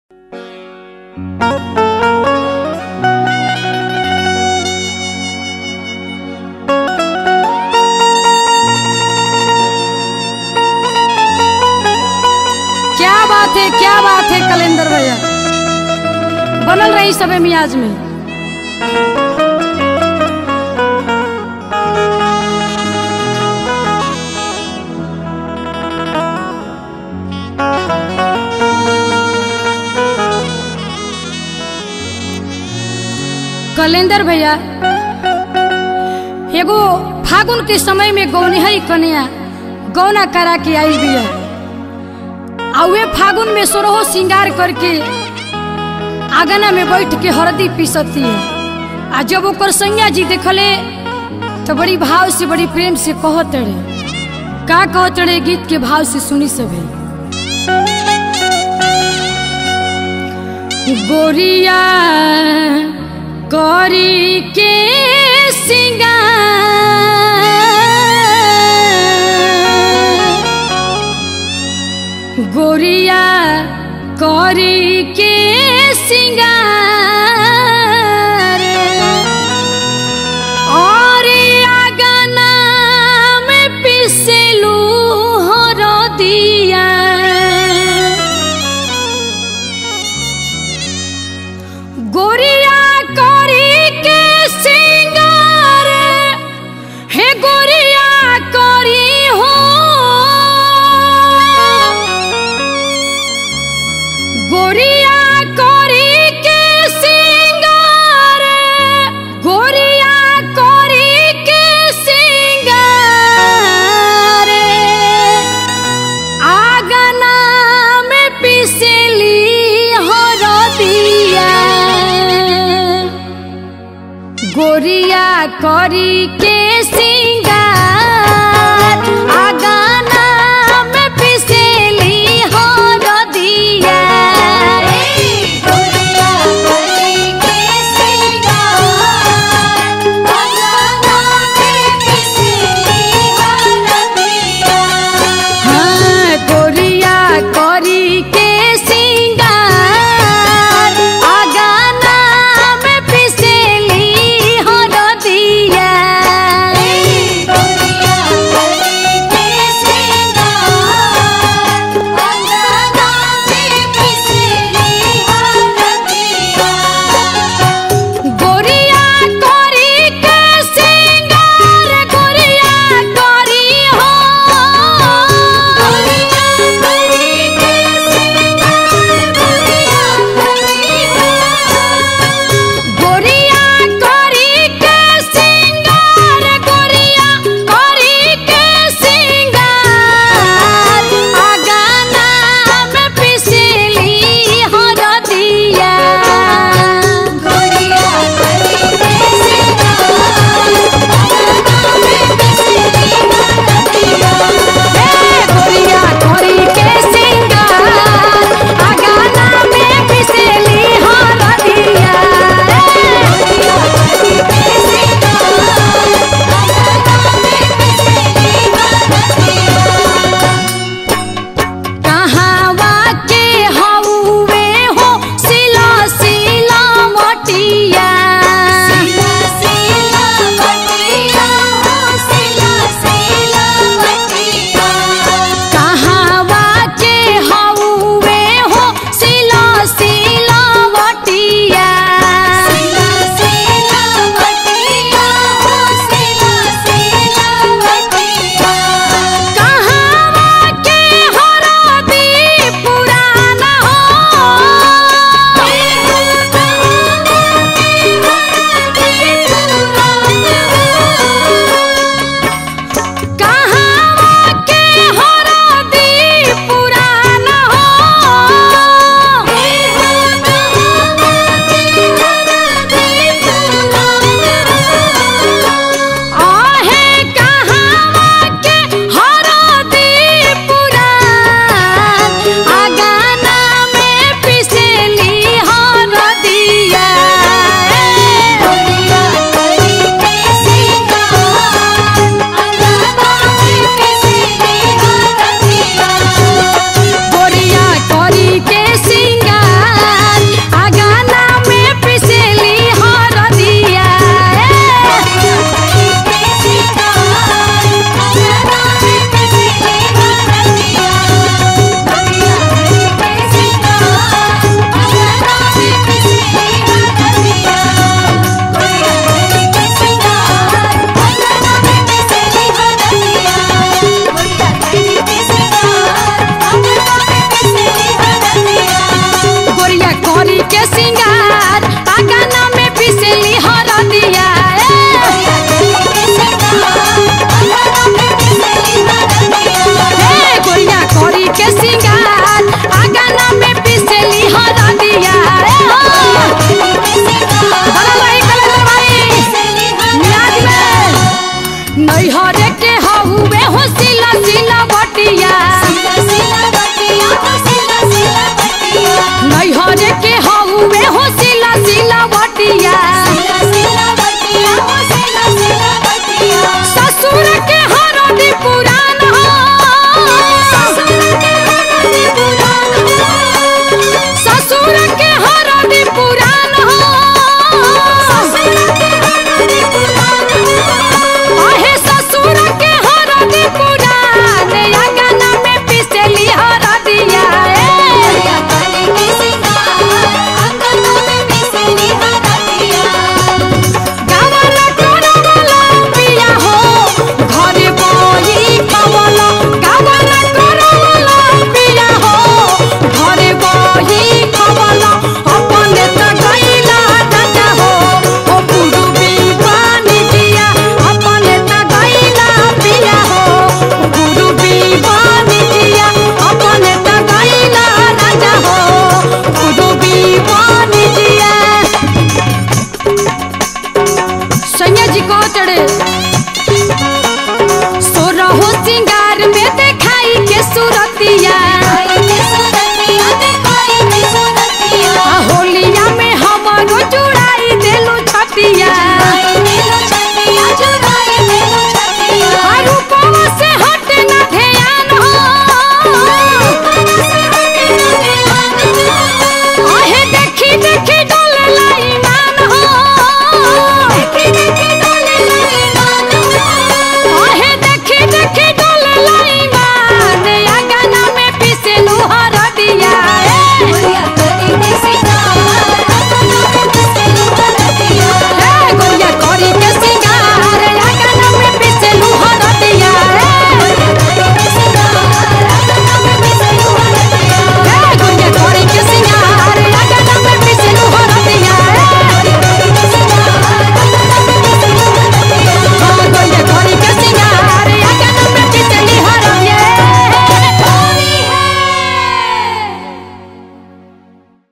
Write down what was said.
क्या बात है क्या बात है कलेंदर भैया बनल रही सबे मियाज में कलेंदर भैया एगो फागुन के समय में गौनिहरी कन्या गौना करा के आई बिया आ वे फागुन में सोरहो श्रृंगार करके आंगना में बैठ के हरदी पीसती है आ जब ओकर सैया जी देखले तो बड़ी भाव से बड़ी प्रेम से कहत रहे का कहत रहे गीत के भाव से सुनी सभी गोरिया करी के सिंगार गोरिया करी के सिंगार और आगना में पिसलू हो दिया गोरिया करी के सिंगार हे गोरिया करी हो गोरिया करी के सिंगार गोरिया करी के सिंगार आगना में पिसली हो दिया गोरिया करी के